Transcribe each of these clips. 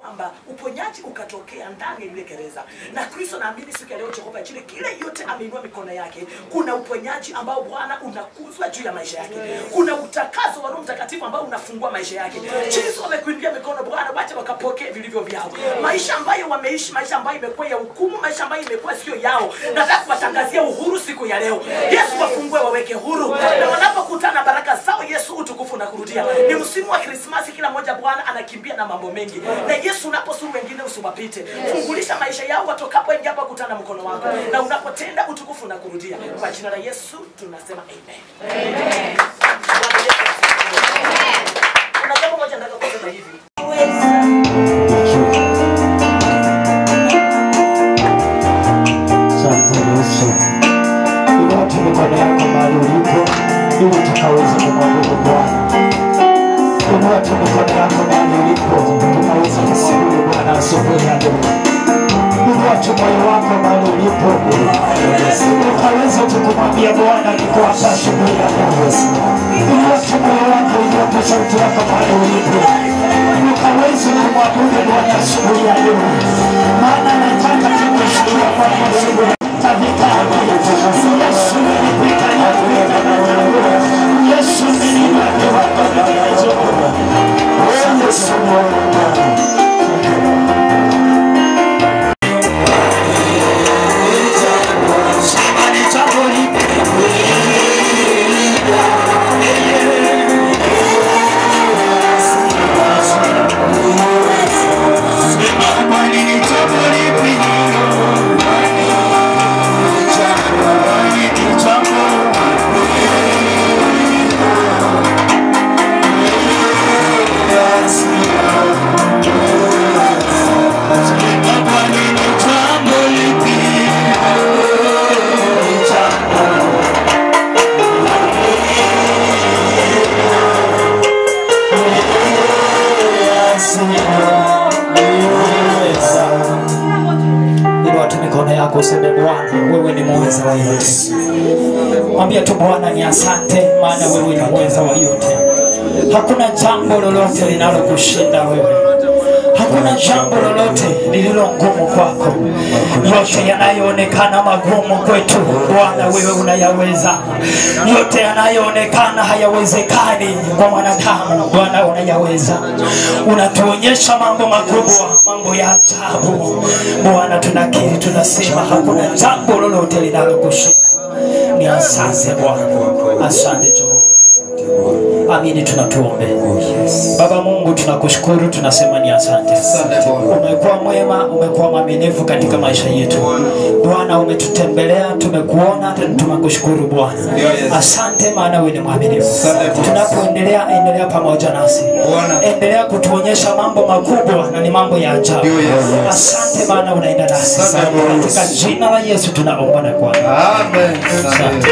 kwamba uponyaji ukatokea ndani ya ile gereza na kristo naamini siku ya leo jehova chile kile yote ameinua mikono yake kuna uponyaji ambao bwana unakuzwa juu ya maisha yake kuna utakazo wa roho mtakatifu ambao unafungua maisha yake jinsi wamekuimbia mikono bwana wacha wakapokee vilivyo vyao maisha ambayo wameishi maisha ambayo imekuwa ya hukumu maisha ambayo imekuwa sio yao nataka kuwatangazia uhuru siku ya leo yesu wafungue waweke huru na wanapokutana na baraka zao yesu utukufu na kurudia ni msimu wa krismasi kila mmoja bwana anakimbia na mambo mengi na yesu unaposuru wengine usiwapite fungulisha maisha yao watokapo ingia hapa kutana na mkono wako na unapotenda utukufu na kurudia kwa jina la yesu tunasema amen Bwana Yesu asifiwe. kuna jambo moja nataka kusema hivi Asante Yesu. Inua tu mikono yako mahali ulipo ili tukaweze kumwabudu Bwana. Inua tu mikono yako mahali ulipo tukaweze kumwabudu Bwana asubuhi ya leo. Inua tu moyo wako mahali ulipo ukaweze tu kumwambia Bwana niko hapa asubuhi ya leo. Inua tu moyo wako, inua tu sauti yako mahali ulipo ukaweze kumwabudu Bwana asubuhi ya leo, maana nataka tukusikia kwamba asubuhi katika Yesu nilipita yapita na wewe Yesu niliwapewa maelezo wewe Yesu Bwana Inua tu mikono yako useme Bwana, wewe ni muweza wa yote. Mwambie tu Bwana ni asante, maana wewe ni muweza wa yote. Hakuna jambo lolote linalokushinda wewe. Hakuna jambo lolote lililo ngumu kwako. Yote yanayoonekana magumu kwetu, Bwana wewe unayaweza. Yote yanayoonekana hayawezekani kwa mwanadamu, Bwana unayaweza. Unatuonyesha mambo makubwa, mambo ya ajabu. Bwana tunakiri, tunasema hakuna jambo lolote linalokushinda. Ni asante Bwana, asante Jehova. Amini, tunatuombe. Baba Mungu, tunakushukuru, tunasema ni asante. Umekuwa mwema, umekuwa mwaminifu katika maisha yetu. Bwana, umetutembelea, tumekuona, tena tunakushukuru Bwana. Asante, maana wewe ni mwaminifu. Tunapoendelea, endelea pamoja nasi, endelea kutuonyesha mambo makubwa na ni mambo ya ajabu. Asante, maana unaenda nasi. Katika jina la Yesu tunaomba na kuamini. Amen. Asante.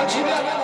jina la